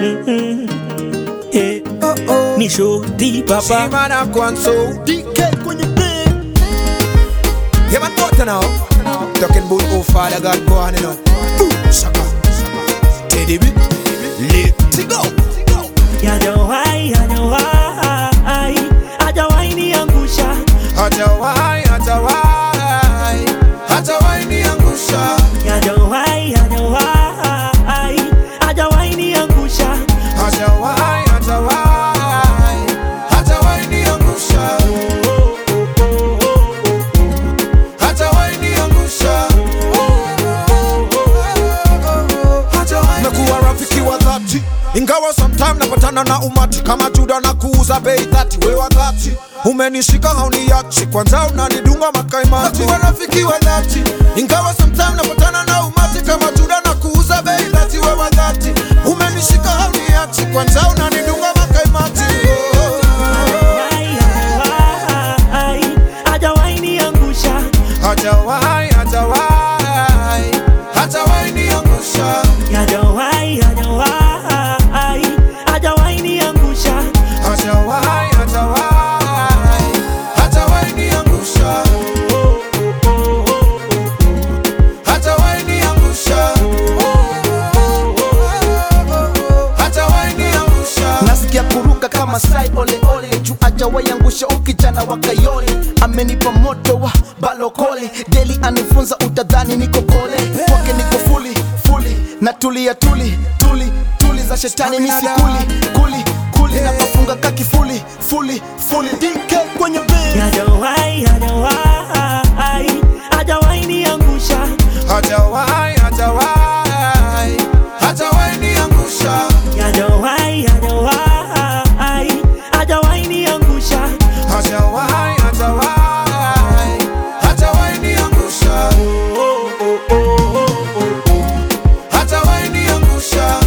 Mm-mm. Eh, Oh oh. ni shoti papa Shimana Kwanso. DK kwenye beat. Yeah, man, what now? Talking about oh Father God, go on, you know. Ooh, Shaka. Teddy B. Let's go. Hajawahi, hajawahi, hajawahi niangusha. Hatawai, hatawai, hatawai niangusha. Hajawahi, hajawahi, hajawahi niangusha. Hatawai, hatawai, hatawai niangusha. Hatawai niangusha. Hatawai Mekuwa rafiki wa dhati ingawa sometime napatana na umati kama Juda na kuuza bei dhati, we wa dhati umenishika hauniachi, kwanza unanidunga makaimati. Mekuwa rafiki wa dhati ingawa sometime napatana na umati kama Juda na kuuza bei dhati, we wa dhati umenishika hauniachi, kwanza unanidunga makaimati. Hajawahi, hajawahi, hajawahi niangusha. Hatawai, hatawai, hatawai niangusha. Hajawahi, hajawahi, hajawahi niangusha. Hatawai, hatawai, hatawai niangusha. Hatawai niangusha. Hatawai niangusha. nasikia kuruka kama sai ole ole juu ajawaiangusha ukijana wa kayole amenipa moto wa balokole deli anifunza utadhani niko kole kwake niko fuli fuli na tulia tuli tuli tuli za shetani misikuli kuli kuli na kafunga kakifuli fuli fuli dk kwenye bed Hajawahi, hajawahi, hajawahi niangusha. Hatawai, hatawai, hatawai niangusha. Hajawahi, hajawahi, hajawahi niangusha. Hatawai, hatawai, hatawai niangusha. Hatawai niangusha.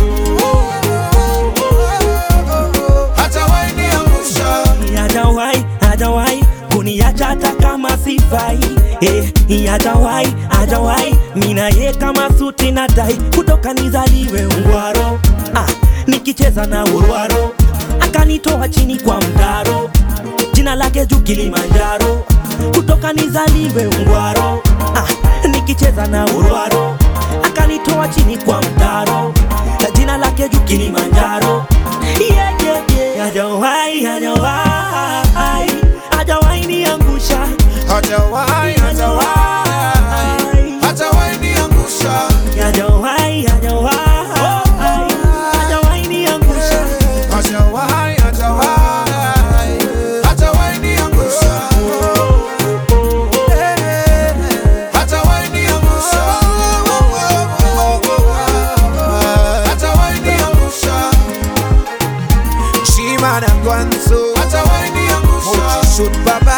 Hatawai niangusha. Hajawahi, hajawahi kuniacha hata kama sifai. Eh, hajawahi, hajawahi mina ye kama suti na tai kutoka nizaliwe ungwaro. Ah, nikicheza na urwaro akanitoa chini kwa mtaro, jina lake juu Kilimanjaro, kutoka nizaliwe ungwaro. Ah, nikicheza na urwaro akanitoa chini kwa mtaro, jina lake juu Kilimanjaro. Yeah, yeah, yeah. Hajawahi, hajawahi, hajawahi niangusha. Hatawai, hatawai, hatawai niangusha. Hajawahi, hajawahi, hajawahi niangusha. Hatawai, hatawai, hatawai niangusha. Hatawai niangusha. Hatawai niangusha. Shimana Kwanso. Hatawai niangusha. Shoot baba